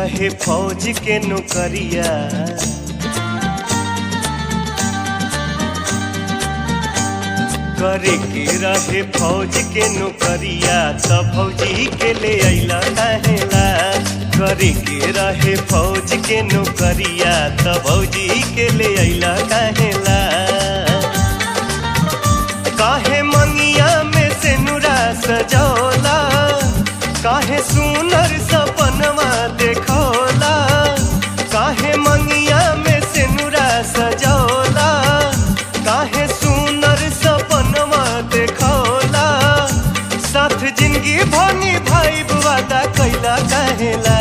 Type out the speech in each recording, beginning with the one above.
रहे फौज के नौकरिया करे के रहे फौज के नौकरिया त फौजी के ले अइला कहेला करे के रहे फौज के नौकरिया त फौजी के ले अइला कहेला काहे मंगिया में से नुरा सजौला काहे सुनर सपनवा देखौला काहे मंगिया में से नुरा सजौला काहे सुनर सपनवा देखौला साथ जिंदगी भनी भाई वादा कैला कहेला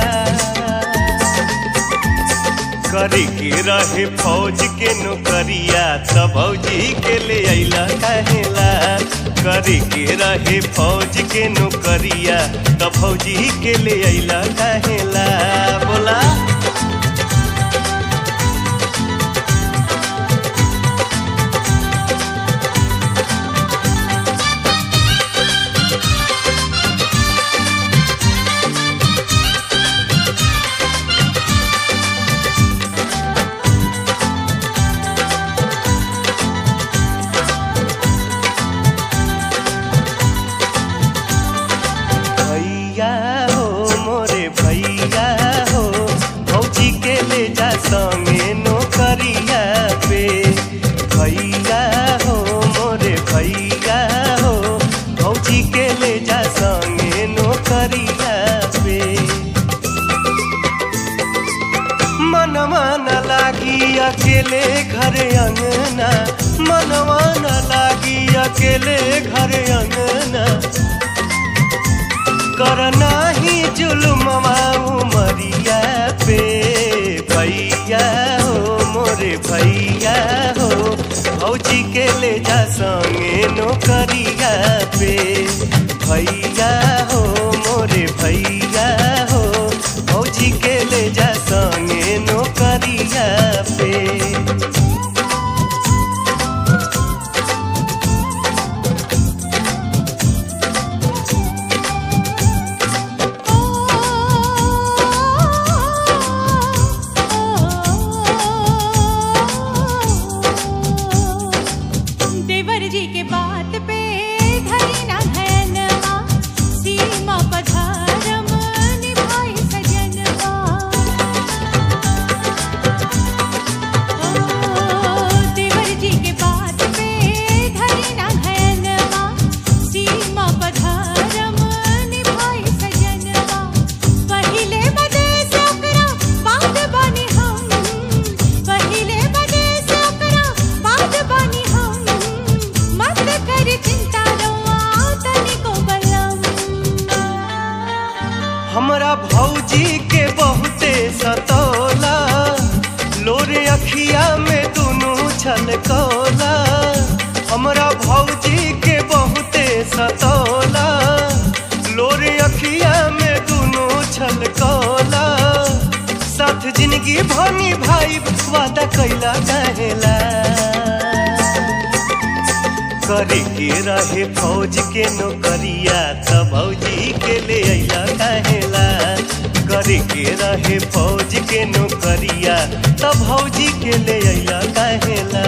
करे के रहे फौज के नौकरिया त भौजी के ले अइला कहेला करे के रहे फौज के नौकरिया त भौजी के ले अइला कहेला बोला भैया हो मोरे भैया हो भौजी के ले जा संगे नौकरिया पे भैया हो मोरे भैया हो भौजी के ले जा संगे नौकरिया पे मनवा न लागी अकेले घर अंगना मनवा न लागी अकेले घर अंगना करना ही जुल्मवा उमरिया पे भैया हो मोरे भैया हो भौजी के ले जा संगे नौकरिया पे भैया हो मोरे भैया हो भौजी के ले जा संगे नौकरिया पे देवर जी के बात पे धरी ना धैनवा सीमा पधारम निभाई सजनवा ओ देवर जी के बात पे धरी ना धैनवा सीमा पधारम निभाई सजनवा पहिले बदे से ओकरा बात बनी हम पहिले बदे से ओकरा बात बनी हम मत कर चिंता रवा तनिको बलम हमरा भौजी के बहुते सतौला लोरे अखिया में दुनू छलकौला हमरा भौजी के बहुते सतौला लोरे अखिया में दुनू छलकौला साथ जिंदगी भनी भाई वादा कैला कहेला करे के रहे फौज के नौकरिया त भौजी के ले अइला कहेला करे के रहे फौज के नौकरिया त भौजी के ले अइला कहेला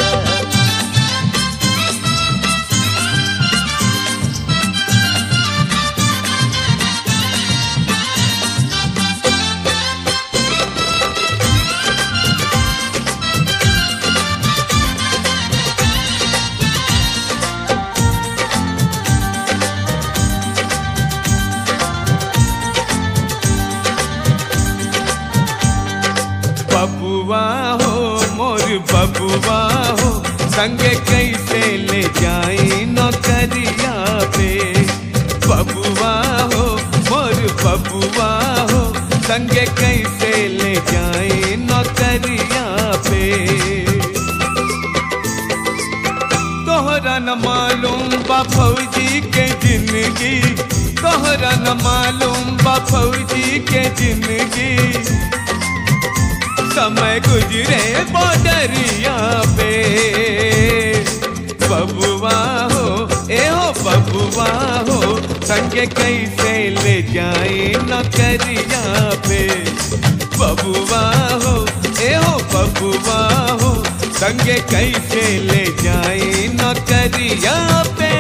बबुआ हो मोर बबुआ हो संगे कैसे ले जाई नौकरिया पे बबुआ हो मोर बबुआ हो संगे कैसे ले जाई नौकरिया पे तोहरा न मालूम बा फौजी के जिंदगी तोहरा न मालूम बा फौजी के जिंदगी समय गुजरे बॉर्डरिया पे बबुआ हो ए हो बबुआ हो संग संगे कैसे ले जाए नौकरिया पे बबुआ हो ए हो बबुआ हो संगे कैसे ले जाए नौकरिया पे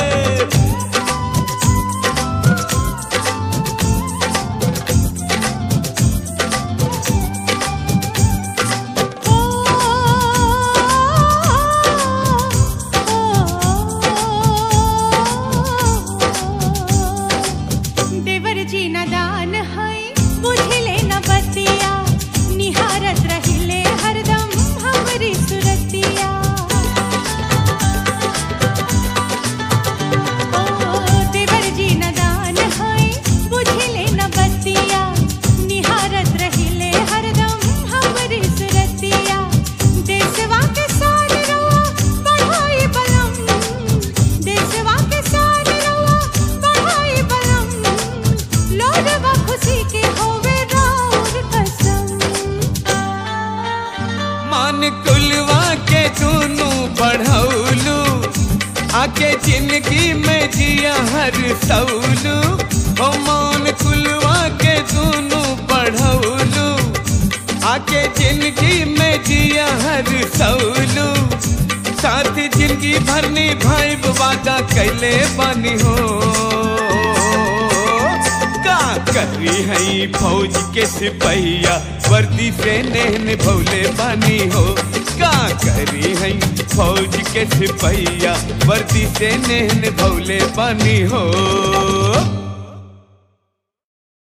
देवर जी न दान है बुझले न बतिया निहारत रहिले हरदम हमरी सुरतिया ओ देवर जी न दान है बुझले न बतिया निहारत रहिले हरदम हमरी सुरतिया देशवा के सारे रवा बढ़ाई बलम देशवा के सारे रवा बढ़ाई बलम लोडवा खुशी के होवे राउर कसम मान कुलवा के दोनों बढ़ौलू आके जिंदगी में जिया हर सौलू हो मान कुलवा के दोनों बढ़ौलू आके जिंदगी में जिया हर सौलू साथ जिंदगी भरनी भाई वादा कैले बनी हो का करी हई फौज के सिपहिया वर्दी से नेहन भौले बानी हो का करी हई फौज के सिपहिया वर्दी से नेहन भौले बानी हो